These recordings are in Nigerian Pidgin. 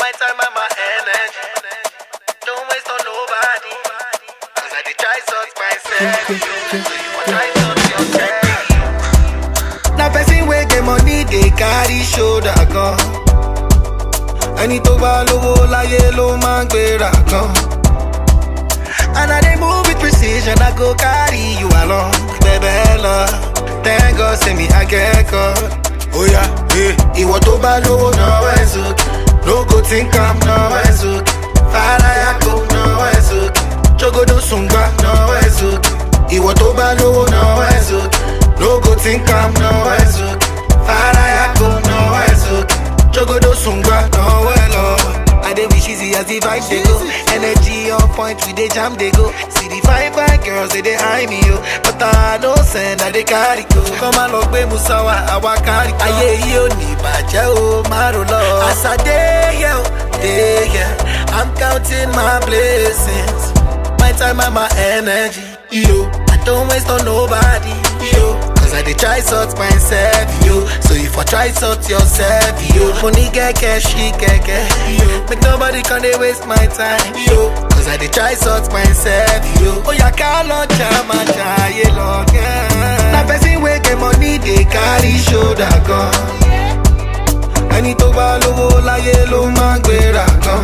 My time and my energy. Don't waste on nobody. Cause I did try sort myself. So you want try sort yourself. Na person wey get money dey carry shoulder gan. Ẹni tó bá lówó láyé ló máa ń gbéra gan. And I dey move with precision, I go carry you along. Bẹ̀bẹ̀ lọ, thank God say me I get God. Oya, eh. Ìwọ tó bá lówó náwó ẹ̀ sókè. No go think am náwó ẹ̀ sókè. Fàlàyà kò náwó ẹ̀ sókè. Jogodo sùngbà náwó ẹ̀ sókè. Ìwọ tó bá lówó náwó ẹ̀ sókè. No go think am náwó ẹ̀ sókè. Fàlàyà kò náwó ẹ̀ sókè. Jogodo sùngbà náwó ẹ̀ lọ. I dey wish easy as the vibe dey go. Energy on point, we dey jam dey go. See the fine fine girls they dey eye me yo, but I no send I dey carry go. Kọ́má lọ gbé Musawa, àwa kárí kan. Ayé yìí ò ní bàjẹ́ o, má ro lọ. As I dey here, o, dey here, I'm counting my blessings. My time and my energy, yo. I don't waste on nobody, yo. Cause I dey try sort myself, yo. So if I try sort yourself, yo. Money get cash, she get cash, yo. Make nobody can dey waste my time, yo. Cause I dey try sort myself, yo. Oh, yeah, call on jam and try long, yeah. Na person wey get money dey carry shoulder gan. Ẹni tó bá lówó láyé ló máa ń gbéra gan.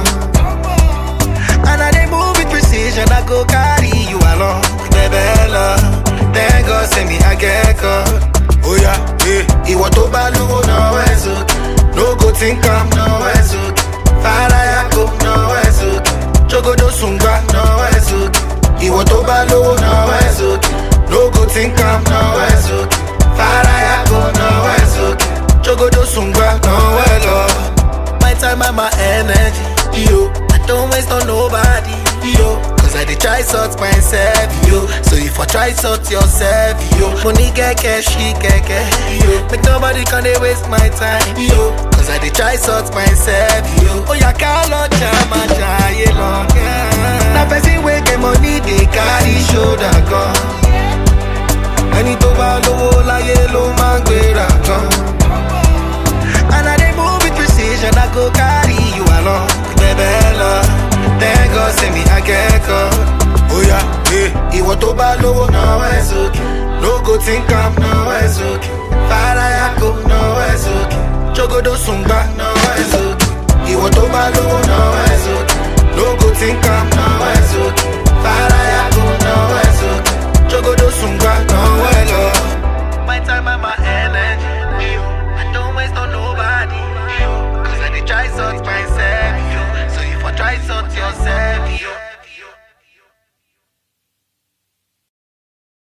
And I dey move with precision, I go carry you along. Bẹ̀bẹ̀ lọ, thank God say me I get God. Oya, eh. Ìwọ tó bá lówó náwó ẹ̀ sókè. No go think am náwó ẹ̀ sókè. Fàlàyà kò náwó ẹ̀ sókè. Jogodo sùngbà náwó ẹ̀ sókè. Ìwọ tó bá lówó náwó ẹ̀ sókè. No go think am náwó ẹ̀ sókè. Fàlàyà kò náwó ẹ̀ sókè. Jogodo sùngbà náwó ẹ̀ lọ. My time and my energy, yo. I don't waste on nobody, yo. Cause I dey try sort myself, yo. So if I try sort yourself, yo. Money get cash, she get cash, yo. Make nobody can dey waste my time, yo. Cause I dey try sort myself, yo. Oh, yeah, call on jam and try long, yeah. Na person wey get money dey carry shoulder gan. Ẹni tó bá lówó láyé ló máa ń gbéra gan. And I dey move with precision, I go carry you along. Bẹ̀bẹ̀ lọ, thank God say me I get God. Oya, eh. Ìwọ tó bá lówó náwó ẹ̀ sókè. No go think am náwó ẹ̀ sókè. Fàlàyà kò náwó ẹ̀ sókè. Jogodo sùn